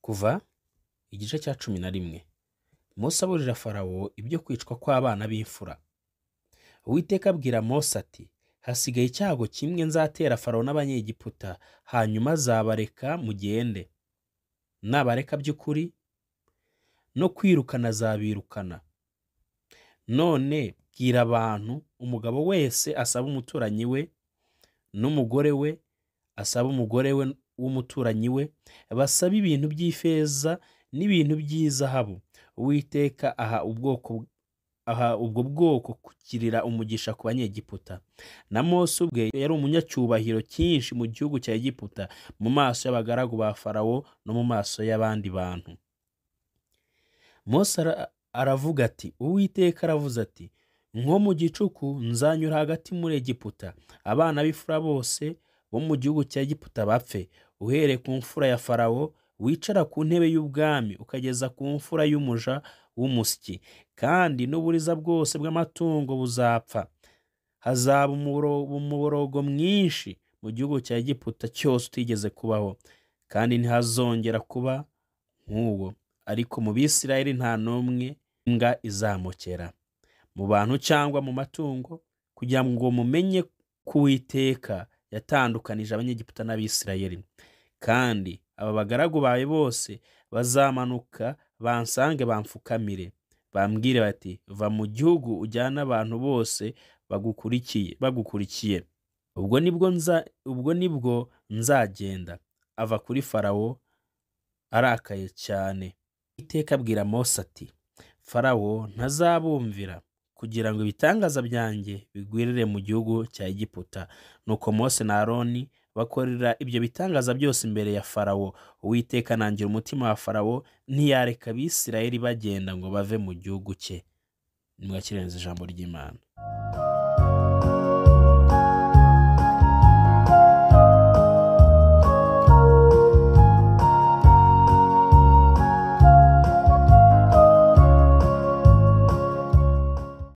Kuva igice cya cumi na rimwe Mose aburira Farawo ibyo kwicwa kw'abana b'imfura. Uwiteka abwira Mose ati hasigaye icyago kimwe nzatera Farawo n'Abanyegiputa hanyuma azabareka mugende. Nabareka by'ukuri no kwirukana azabirukana. None bwira abantu umugabo wese asaba umuturanyi we n'umugore we asaba umugore we w'umuturanyi we basabe ibintu by'ifeza n'ibintu by'izahabu uwiteka aha ubwoko aha ubwo bwoko kugirira umugisha ku banyegiputa na mose ubwe yari umunyacyubahiro cyinshi mu gihugu cya egiputa mu maso y'abagaragu ba farawo no mu maso y'abandi bantu mose ara- aravuga ati uwiteka aravuze ati nko mu gicuku nzanyura hagati muri egiputa abana b'imfura bose bo mu gihugu cya egiputa bapfe uhereye ku mfura ya farawo wicara ku ntebe y'ubwami ukageza ku mfura y'umuja w'umusyi kandi n'uburiza bwose bw'amatungo buzapfa hazaba umuboro- umuborogo mwinshi mu gihugu cya egiputa cyose utigeze kubaho kandi ntihazongera kuba nk'uwo ariko mu bisirayeli nta n'umwe imbwa izamukera mu bantu cyangwa mu matungo kugira ngo mumenye ko uwiteka yatandukanije abanyegiputa n'abisirayeli kandi aba bagaragu bawe bose bazamanuka bansange bamfukamire bambwire bati va mu gihugu ujyana abantu bose bagukurikiye bagukurikiye ubwo nibwo nza ubwo nibwo nzagenda ava kuri farawo arakaye cyane iteka abwira mose ati farawo ntazabumvira kugira ngo ibitangaza byanjye bigwirire mu gihugu cya egiputa nuko mose na aroni bakorera ibyo bitangaza byose imbere ya farawo uwiteka anangira umutima wa farawo ntiyareka abisirayeli bagenda ngo bave mu gihugu cye nimwakirenze ijambo ry'imana